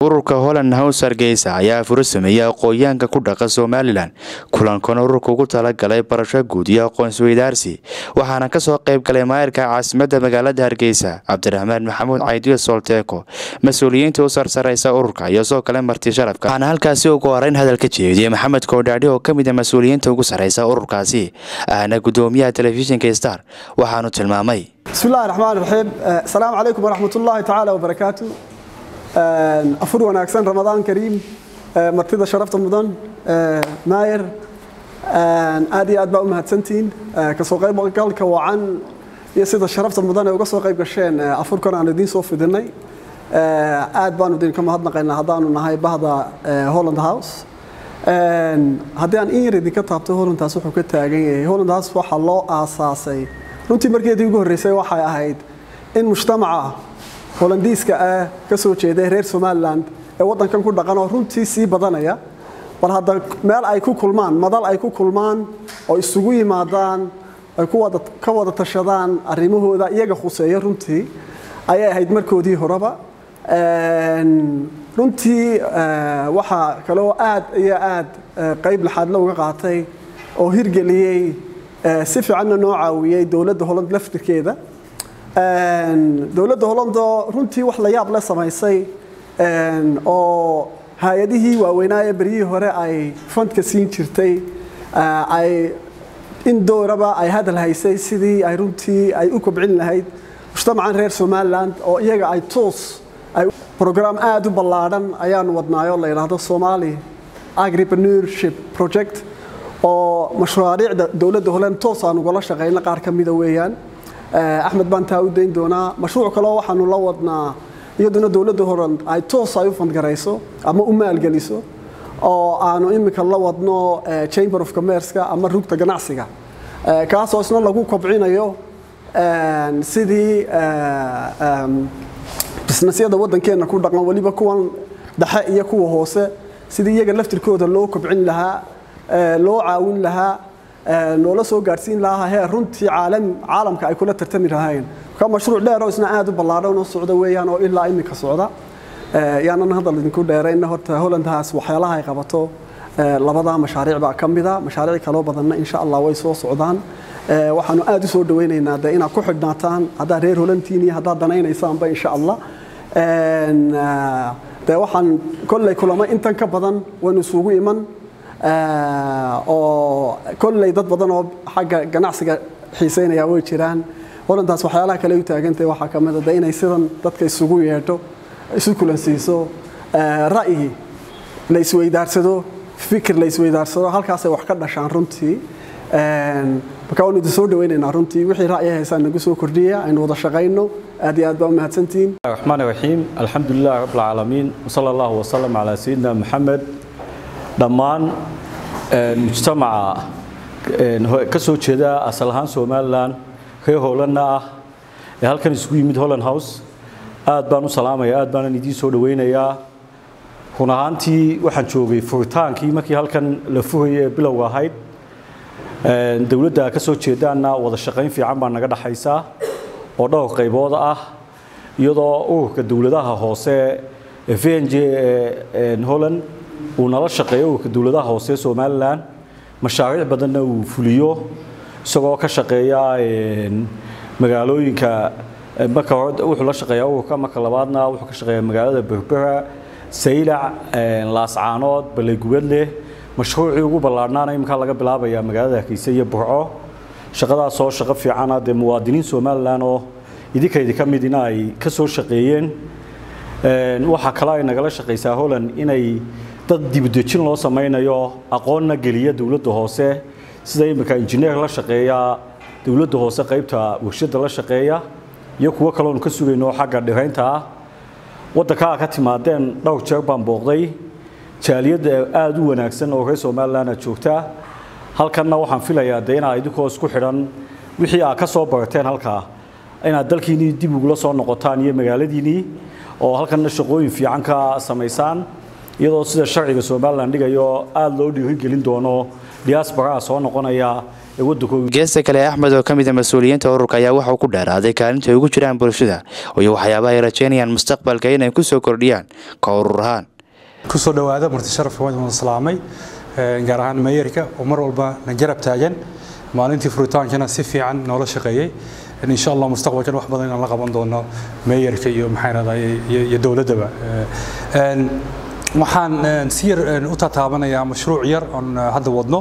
ururka holland house hargeysa ayaa furo sameeyey aqoonyahanka ku dhaqa somalilan kulankana ururka ugu talagalay barasho guud iyo aqoonsweydaarsi waxaana kasoo qayb galay maayirka caasimadda magaalada hargeysa cabdiraxmaan maxamuud caydiyo solteeko mas-uuliyiinta u sarsareysa ururka iyo soo kale marti sharafka waxaana halkaasi ugu horeyn hadal ka jeediyey maxamed koodhaadhi oo ka mid a mas-uuliyiinta ugu sarreysa ururkaasi ahna gudoomiyaha telefishinka star waxaanu tilmaamay bismillahi raxmaan raxiim asalaamu calaykum waraxmat ullaahi tacaala wabarakaatu afur wanaagsan ramadaan kariim martida sharafta mudan maayer aad iyo aad baa u mahadsantihiin kasoo qaybgalka wacan iyo sida sharafta mudan ee uga soo qayb gasheen afurkan aan idiin soo fidinay aad baanu idinka mahadnaqaynaa haddaanu nahay bahda holland house haddii aan in yar idinka taabto hollandhaas wuxuu ka taagan yahay hollandhaas waxaa loo aasaasay runtii markeedii ugu horreysay waxay ahayd in mujtamaca holandiiska ah ka soo jeeday reer somalilan ee waddankan ku dhaqan oo runtii sii badanaya bal hadda meel ay ku kulmaan madal ay ku kulmaan oo isugu yimaadaan ay ka wada tashadaan arrimahooda iyaga khuseeya runtii ayay ahayd markoodii horeba runtii waxaa kaloo aad iyo aad qayb laxaadla uga qaatay oo hirgeliyey si fiicanna noo caawiyey dowladda holland laftirkeeda dowladda hollandoo runtii wax la yaab le samaysay oo hay-adihii waaweynaa ee beryihii hore ay fandka siin jirtay ay in dooraba ay hadal haysay sidii ay runtii ay u kobcin lahayd mujtamacan reer somalilan oo iyaga ay toos brogram aad u ballaadhan ayaanu wadnaayoo la yidhaahdo somali agripreneurship project oo mashruariicda dowladda holland toos aan ugala shaqayna qaar ka mida weeyaan axmed baan taa u dayn doonaa mashruuc kaleo waxaanu la wadnaa iyaduna dowladda holland ay toos ay u fandgarayso ama u maalgeliso oo aanu imika la wadno chamber of commerceka ama rugta ganacsiga kaasoo isna lagu kobcinayo sidii bisnesyada waddankeenna ku dhaqan weliba kuwan dhexe iyo kuwa hoose sidii iyaga laftirkooda loo kobcin lahaa loo caawin lahaa loola soo gaadhsiin lahaa heer runtii caalamka ay kula tartami lahaayeen ka mashruuc dheer oo isna aad u ballaadhan oo socda weeyaan oo ilaa imika socda yaanan hadal idinku dheerayna horta hollandhaas waxyaalaha ay qabato labadaa mashaariic baa ka mida mashaariic kaloo badanna insha allah way soo socdaan waxaanu aad u soo dhawaynaynaa de inaad ku xidhnaataan haddaad reer holantiin iyo haddaad danaynaysaanba insha allah de waxaan kolley kulamo intan ka badan waynu isugu iman oo kolley dad badan oo xagga ganacsiga xiiseynaya way jiraan holantaas waxyaalaha kale u taagantahay waxaa ka mid a de inay sidan dadka isugu yeedho isu kulansiiso ra'yi la isweydaarsado fikir la isweydaarsado halkaasay wax ka dhashaan runtii marka waanu idin soo dhawaynaynaa runtii wixii ra'yi haysaan nagu soo kordhiya aynu wada shaqayno aad iyo aad baa u mahadsantihiin الرحمن الرحيم الحمد لله رب العالمين وصلى الله وسلم على سيدنا محمد dhammaan mujtamaca ka soo jeeda asal ahaan somalilan reer holanna ah ee halkan isugu yimid holland house aad baan u salaamaya aad baanan idiin soo dhawaynayaa run ahaantii waxaan joogay furitaankii markii halkan la furayay ee bilowga ahayd dowladda ka soo jeedaanna wada shaqayn fiican baa naga dhaxaysa oo dhowr qaybood ah iyadoo ururka dowladaha hoose ee v n j ee holland uu nala shaqeeyo ururka dowladaha hoose somalilan mashaariic badanna uu fuliyo isagoo ka shaqeeya magaalooyinka marka hore wuxuu la shaqeeyaa ururka marka labaadna wuxuu ka shaqeeyaa magaalada berbera saylac laascaanood balleygubadleh mashruucii ugu ballaadhnaana iminkaa laga bilaabayaa magaalada hargeysa iyo burco shaqadaasoo shaqo fiicana dee muwaadiniin somalilan oo idinkaydi ka midina ay ka soo shaqeeyeen waxaa kale ay nagala shaqaysaa holland inay dad dibudejin loo samaynayo aqoonna geliya dowladda hoose sida iminka injineer la shaqeeya dowladda hoose qaybta warshadda la shaqeeya iyo kuwo kaloonu ka sugayno xagga dhiraynta ah waddankaa ka timaadeen dhowr jeer baan booqday jaaliyadda aada u wanaagsan oo reer somalilan joogta halkanna waxaan filayaa dee inaad idinkoo isku xidhan wixii aad ka soo barateen halkaa inaad dalkiinnii dib ugula soo noqotaan iyo magaaladiinnii oo halkanna shaqooyin fiican ka samaysaan iyadoo sida sharciga somalilan dhigayo aada loo dhiirigelin doono diasporaa soo noqonaya ee waddankooda geesta kale axmed oo ka mid a mas-uuliyiinta ururka ayaa waxauu ku dheeraaday kaalinta ay ugu jiraan bulshada iyo waxyaabaha ay rajeynayaan mustaqbalka inay ku soo kordhiyaan ka urur ahaan kusoo dhowaada marti sharafka waan wada salaamay gaar ahaan meeyarka oo mar walba na garab taagan maalintii furitaankana si fiican noola shaqeeyey insha allah mustaqbalkan wax badan inaan la qaban doono meeyarka iyo maxaan raday iyo dowladdaba waxaan si yar u tataabanayaa mashruuc yar oon hadda wadno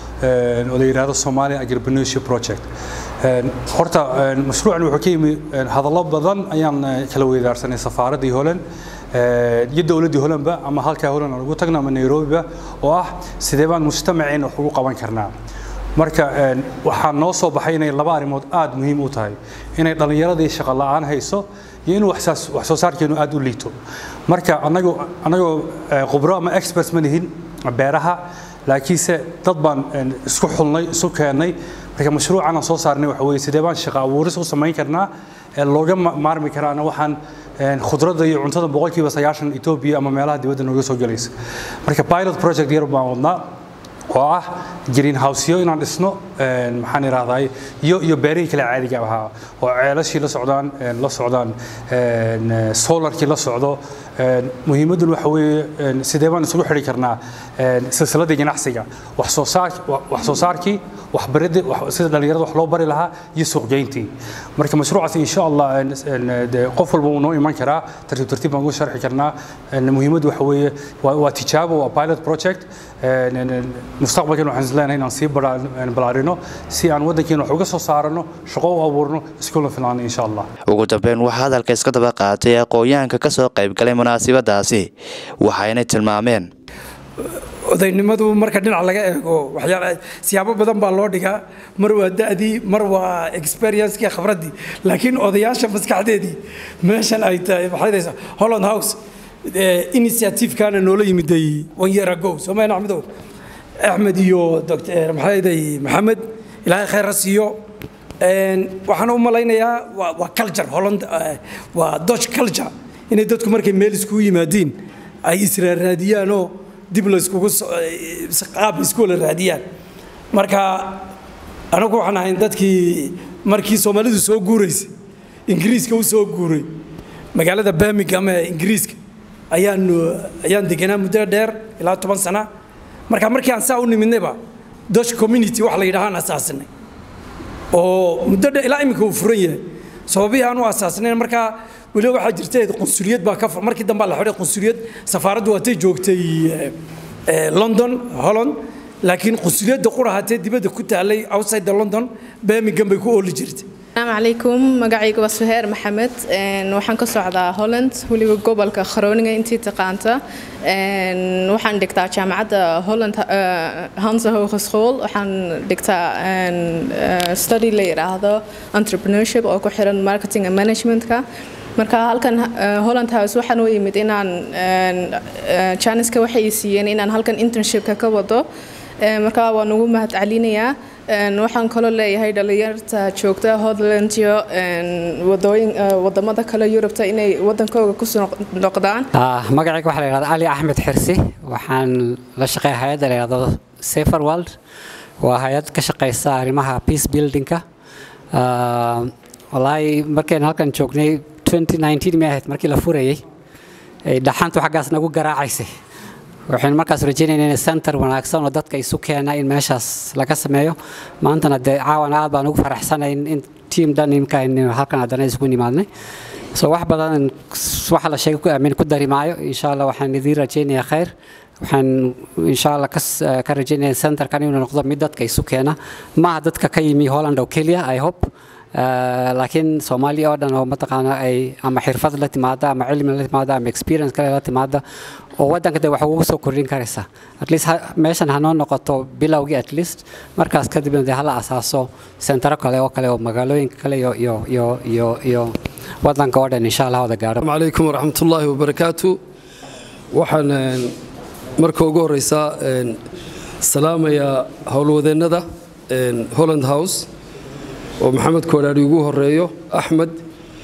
oo la yidhaahdo Somali Agripreneurship Project horta mashruucan wuxuu ka yimi hadallo badan ayaan kala weydaarsanay safaaradii Holland iyo dowladdii Hollandba ama halka Holland aan ugu tagna ama Nairobiba oo ah sidee baan mujtamaceena wax ugu qaban karnaa marka waxaa noo soo baxay inay laba arrimood aad muhiim u tahay inay dhallinyaradii shaqo la'aan hayso iyo in wax soo saarkeenu aad u liito marka anagoo anagoo khubro ama experts ma nihin beeraha laakiinse dad baan isku xulnay isu keennay marka mashruucan aan soo saarnay waxa weeye sidee baan shaqo abuuris u samayn karnaa looga maarmi karaana waxaan khudradda iyo cuntada boqolkiiba sagaashan etoobiya ama meelaha dibadda nooga soo gelaysa marka pilot project yar baan wadnaa oo ah greenhouseyo inaan dhisno maxaan idhahdaa iyo iyo beerihii kale caadiga ahaa oo ceelashii la socdaan la socdaan solarkii la socdo muhiimadun waxa weeye sidee baan isugu xidhi karnaa silsiladii ganacsiga wax soo saar wax soo saarkii waxbaridii sida dhalinyarada wax loo bari lahaa iyo suuqgeyntii marka mashruucaas insha allah qof walba wuu noo iman karaa tartiib tartiib baan ugu sharxi karnaa muhiimaddu waxa weeye waa tijaabo waa pilot project mustaqbalkan waxaan isleenahay inaan sii balaarino si aan waddankeena wax uga soo saarano shaqo u abuurno iskula filaano insha allah ugu dambeyn waxaa hadalka iska daba qaatay aqoonyahanka ka soo qayb galay munaasabadaasi waxayna tilmaameen odaynimadu marka dhinac laga eego waxyaala siyaabo badan baa loo dhigaa mar waa da'dii mar waa experiencekii khibraddii laakiin odayaasha maskaxdeedii meeshan ay tahay maxay holland house initiative-kaana noola yimiday one year ago soomaalina axmedow axmed iyo dr maxayday maxamed ilaahay khayr ha siiyo waxaan u malaynayaa waa culture holland waa dutch culture inay dadku markay meel iskugu yimaadiin ay israaraadiyaanoo dib layskugu qaab isku wala raadiyaan marka anagu waxaan ahayn dadkii markii soomaalidu soo guuraysay ingiriiska u soo guuray magaalada birmingham ee ingiriiska ayaan ayaan deganaa muddo dheer ilaa toban sana marka markii aan saa u nimidnayba dutch community wax la yidhahaan asaasinay oo muddo dheer ilaa iminka uu furan yahay sababihii aan u asaasnayn markaa weliba waxaa jirtay qunsuliyad baa ka markii dambe la xidhay qunsuliyad safaaraddu waatay joogtay london holland laakiin qunsuliyadda qurahatee dibadda ku taalay outside the london birmingham bay ku ooli jirtay asalaamu calaykum magacayga waa suheer maxamed waxaan ka socdaa holland weliba gobolka kharooninga intii taqaanta waxaan dhigtaa jaamacadda holland hansa hogeschool waxaan dhigtaa study la yidhaahdo entrepreneurship oo ku xiran marketing and managementka marka halkan holland house waxaan u yimid inaan janiska waxay siiyeen inaan halkan internshipka ka wado marka waan ugu mahad celinayaa waxaan kaloo leeyahay dhalinyarta joogta Holland iyo wadooyin wadamada kale Yurubta inay wadankooda ku soo noqdaan magacayga waxa la yiraahdaa Ali Ahmed Xirsi waxaan la shaqeeyaa hay'adda la yiraahdo Safer World waa hay'ad ka shaqeysa arrimaha peace buildingka wallaahi markaan halkan joognay 2019 ma ahayd markii la furayay dhaxantu xaggaas nagu garaacaysay waxaynu markaas rajaynaynaa in center wanaagsan oo dadka isu keena in meeshaas laga sameeyo maantana dee caawan aad baan ugu faraxsanayn in team dhan imka halkan haddana isugu nimaadnay so wax badan waxa la sheegay ku aamin ku dari maayo insha allah waxaan idiin rajaynayaa khayr waxaan insha allah ka rajaynayaa centerkan inuu noqdo mid dadka isu keena maaha dadka ka yimi holland oo keliya i hope laakiin soomaaliya oo dhan oo mataqaana ay ama xirfad la timaada ama cilmi la timaada ama experience kale la timaada oo waddanka de wax ugu soo kordhin karaysa at least meeshan hanoo noqoto bilowgii at least markaas kadibna dee hala asaaso sentaro kale oo kale oo magaalooyinka kale iyo iyo iyo iyo iyo waddanka oo dhan insha allah wada gaadho calaykum waraxmatullaahi wabarakaatu waxaan marka ugu horeysaa salaamayaa howlwadeennada holland house oo maxamed koodhaari ugu horeeyo axmed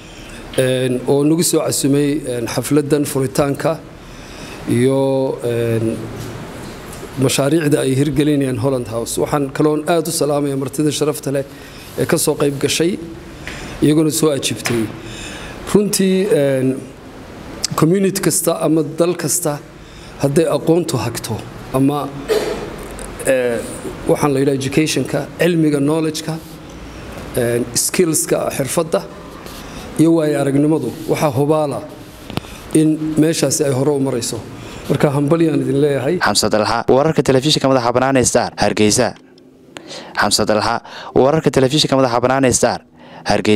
oo nagu soo casumay xafladdan furitaanka iyo mashaariicda ay hirgelinayaan holland house waxaan kaloon aad u salaamaya martida sharafta leh ee ka soo qayb gashay iyaguna soo ajiibtay runtii community kasta ama dal kasta hadday aqoontu hagto ama waxaan la yidhaha educationka cilmiga knowledgeka skillska xirfadda iyo waayo aragnimadu waxaa hubaala in meeshaasi ay hore u marayso marka hambalyaan idin leeyahay xamse dalxa wararka telefishinka madaxa bannaan ee star hargeysa xamse dalxa wararka telefishinka madaxa bannaan ee star hargeysa